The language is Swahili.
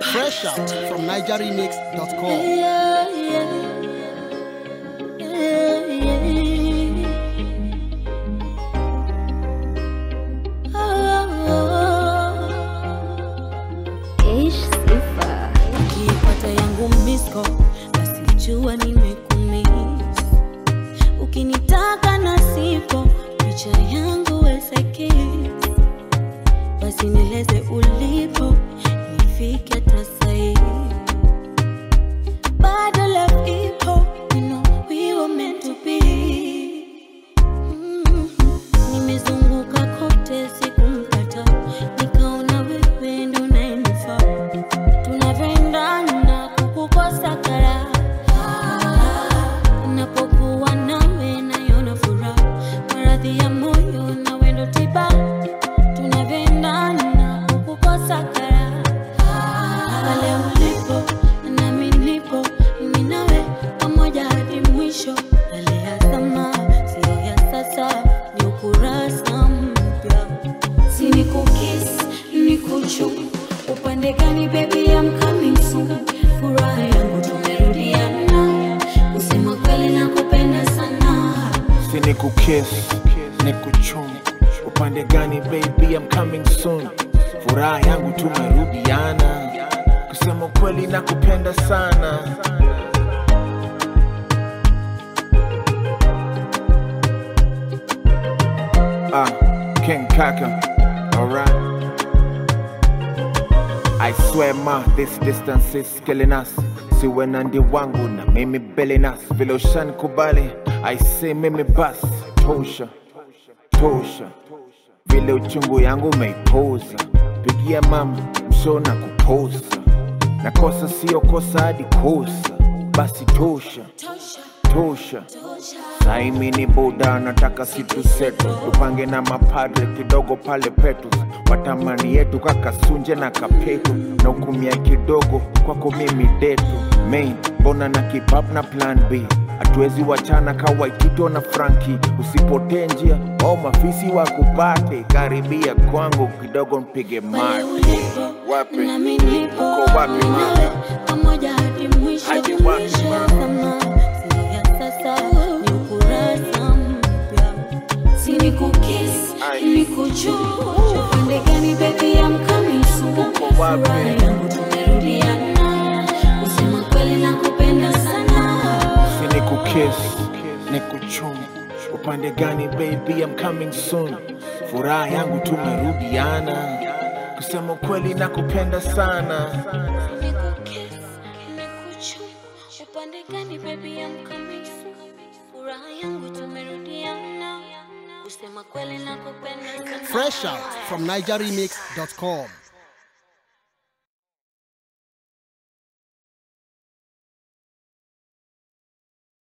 Fresh out from NigerRemix.com. Yeah, yeah. Yeah, yeah. Oh. Ish sifa Ukipata yangu misko basi jua nimekumiss. Ukinitaka na sipo picha yangu weseki, basi nieleze ulipo nifike hata sahi. Bado love ipo, you know we were meant to be. Mm. Nimezunguka kote sikumpata, nikaona wewe ndo unayenifaa tunavyoendana kukukosa kara napokuwa nawe nayona furaha maradhi ya moyo na wendo tiba tunavyoendana kukukosa kara pale ulipo nami nipo mimi nawe pamoja hadi mwisho yale ya zama sio ya sasa ni ukurasa mpya si ni kukis ni kuchu upande gani baby I'm coming soon furaha yangu tumerudiana kusema kweli nakupenda sana si ni kukiss ni kuchum upande gani baby I'm coming soon furaha yangu tumerudiana kusema kweli na kupenda sana ah king kaka alright I swear ma, this distance is killing us. Siwe na ndi wangu na mimi belenas vile ushanikubali I say mimi bas tosha tosha vile uchungu yangu umeipoza pigia mama msho na kupoza na kosa sio kosa hadi kosa basi tosha tosha tosha tosha saimi ni buda nataka situ setu tupange na mapadre kidogo pale petu watamani yetu kakasunje na kapetu na ukumia kidogo kwako mimi detu main mbona na kipap na plan b hatuwezi wachana kawaitito na franki usipotee njia au mafisi wa kupate karibia kwangu kidogo mpige pale mate ulipo Wapi? nami nipo Uko wapi, mimi mama? nawe pamoja hadi mwisho Hadi wapi, mwisho mama? kama sio ya sasa ni ukurasa mpya si ni kukis Ai. ni kuchua upande gani baby I'm coming soon Uko wapi? furaha yangu tumerudiana kusema kweli nakupenda sana si ni kukiss ni kuchum upande gani baby I'm coming soon furaha yangu tumerudiana kusema kweli na kupenda sana Nikukiss, nikuchu, upande gani baby I'm coming soon. Furaha yangu tumerudiana, kusema kweli nakupenda sana. Fresh out from NigerRemix.com.